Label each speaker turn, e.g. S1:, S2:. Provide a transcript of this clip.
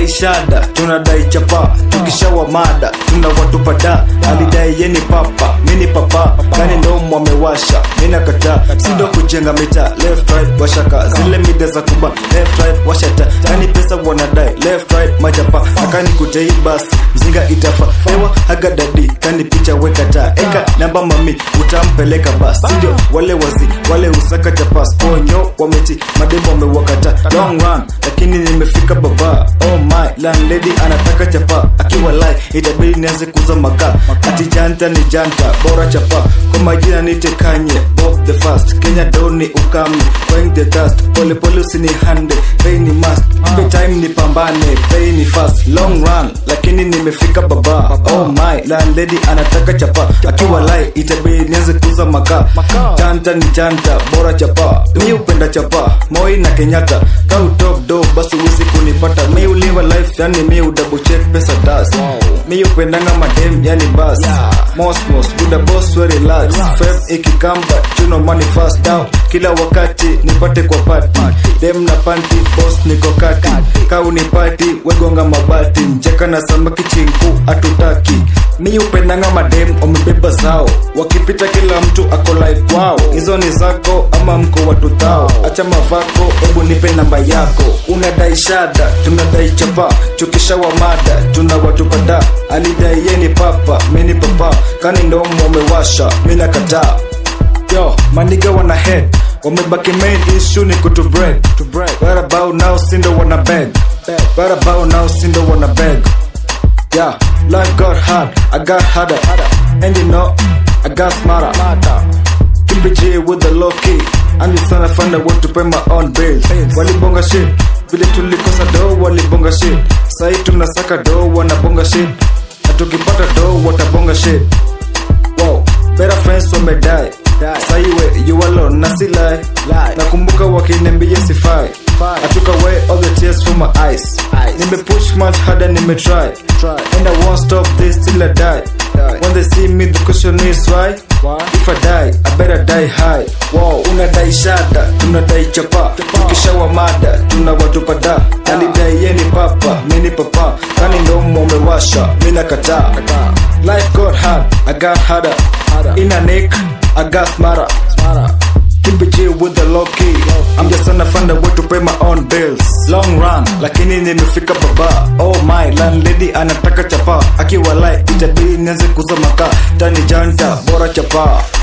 S1: unadai shada tunadai chapa tukishawa mada tuna watupada alidai yeni papa mini papa kani ndomo amewasha mina kataa sindo kujenga mita left right washaka zile mida za kuba left right washata kani pesa wanadai left right majapa akani kutei basi mzinga itafa ewa hagadadi kani picha weka taa eka namba mami utampeleka basi sindio wale wazi wale usaka chapas ponyo wameti mademo wamewakata long run lakini nimefika baba oh my landlady anataka chapa akiwa lai itabidi nianze kuza makaa ati janta ni janta bora chapa kwa majina nitekanye bob the fast kenya doni ukame going the dust pole pole usini hande pay ni must Ipe time ni pambane pay ni fast long run lakini nimefika baba oh my landlady anataka chapa akiwa lai itabidi nianze kuza makaa janta ni janta bora chapa mi upenda chapa moi na kenyatta kau top do basi uwezi kunipata mi uliva life yani mi udouble check pesa das mi upendanga madem yani bas mosmos buda boss we relax fem ikikamba chuno money fast down kila wakati nipate kwa party dem na panty boss niko kati kau ni party wegonga mabati mcheka na samaki chinku atutaki mi upendanga madem wamebeba zao wakipita kila mtu ako like wow hizo ni zako ama mko watu thao acha mavako hebu nipe namba yako unadai shada tunadai chapa tukishawa mada tuna watu kadhaa alidai yeni papa mini papa kani ndomo wamewasha mina kataa yo maniga wana head wamebaki main issue ni kutu bread to bread right about now sindo wana beg right about now sindo wana beg yeah life got hard i got harder and you know i got smarter keep it G with the low key I'm just trying to find a way to pay my own bills walibonga shit vile tulikosa do walibonga shit sahi tunasaka do wanabonga shit na tukipata do watabonga shit wow better friends wamedai saiwe you alone na si lie nakumbuka wakiniambia sifai I took away all the tears from my eyes nime push much harder nime try and I won't stop this till I die when they see me the question is why if I die I better die high wow unadai shada tunadai chapa tukishawa mada tuna watu pada alidai yeni papa mini papa kani ndomo umewasha mina kataa life got hard I got harder in a neck I got smarter Keep it G with the low key I'm just trying to find a way to pay my own bills Long run, lakini nimefika baba Oh my, landlady anataka chapa Akiwa like, itabidi nianze kuza makaa Tani janta, bora chapa